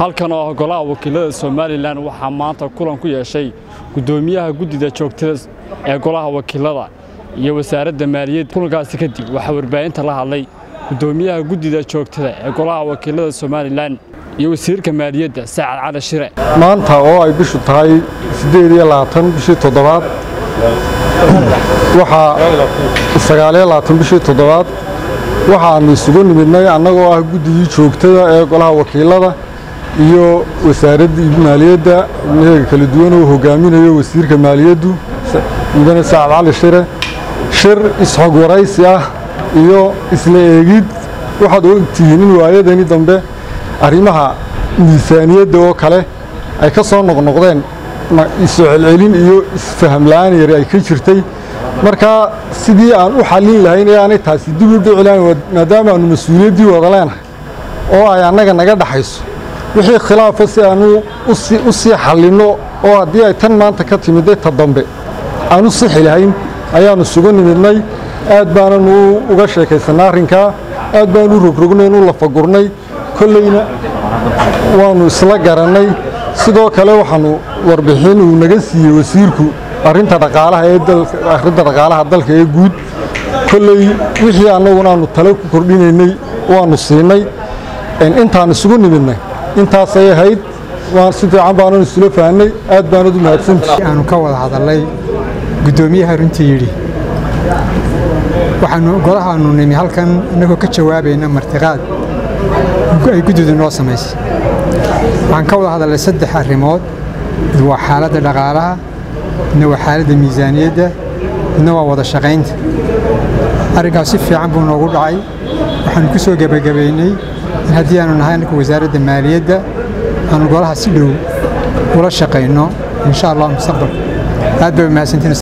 halkan oo ah golaha wakiilada somalilan waxaa maanta kulan ku yeeshay guddoomiyaha guddida joogtada ee golaha wakiilada iyo wasaaradda maaliyadda kulankaasi kadib waxaa warbaahinta la hadlay guddoomiyaha guddida joogtada ee golaha wakiilada somalilan iyo wasiirka maaliyadda sacad cali shire maanta oo ay bishu tahay siddeed iyo labaatan bishii toddobaad waxaa sagaaliyo labaatan bishii toddobaad waxaannu isugu nimidnay annagoo ah guddigii joogtada ee golaha wakiilada iyo wasaaraddii maaliyadda ibnaheega kala duwan oo hogaaminayo wasiirka maaliyaddu mudane sacad cali shire shir isxog waraysi ah iyo isla eegid waxaad ogtihiin in waayadani dambe arrimaha miisaaniyadda oo kale ay ka soo noqnoqdeen isu celcelin iyo isfaham la'aan yari ay ka jirtay markaa sidii aan u xallin lahayn ee aanay taasi dib u dhici lahayn maadaama aanu mas-uuliyaddii wada leenahay oo ay annaga naga dhaxayso wixii khilaafa si aanu u sii xallinno oo haddii ay tan maanta ka timidday ta dambe aan u sixi lahayn ayaannu isugu nimidnay aad baananu uga sheekaysannay arrinkaa aad baanu u rogrognay u lafagurnay kollayna waannu isla garannay sidoo kale waxaannu warbixin uu naga siiyey wasiirku arrinta dhaqaalaha ee arrinta dhaqaalaha dalka ee guud kolley wixii annaguna aanu tale ku kordhinaynay waannu siinay intaan isugu nimidnay intaasay ahayd si fiican baanan isula fahnay aad baanad u mahadsantihi aanu ka wada hadalnay guddoomiyaha runtii yidhi waxaanu golahaanu nimi halkan innagoo ka jawaabayna martiqaad ay guddidu noo samaysay waxaan ka wada hadalnay saddex arrimood mid waa xaaladda dhaqaalaha midna waa xaaladda miisaaniyadda midna waa wada shaqaynta arrinkaas si fiican buu noogu dhacay waxaanu ku soo gebagabaynay in haddii aanu nahay annaka wasaaradda maaliyadda aanu golaha si dhow ula shaqayno insha allah mustaqbalka aad bay mahadsantiin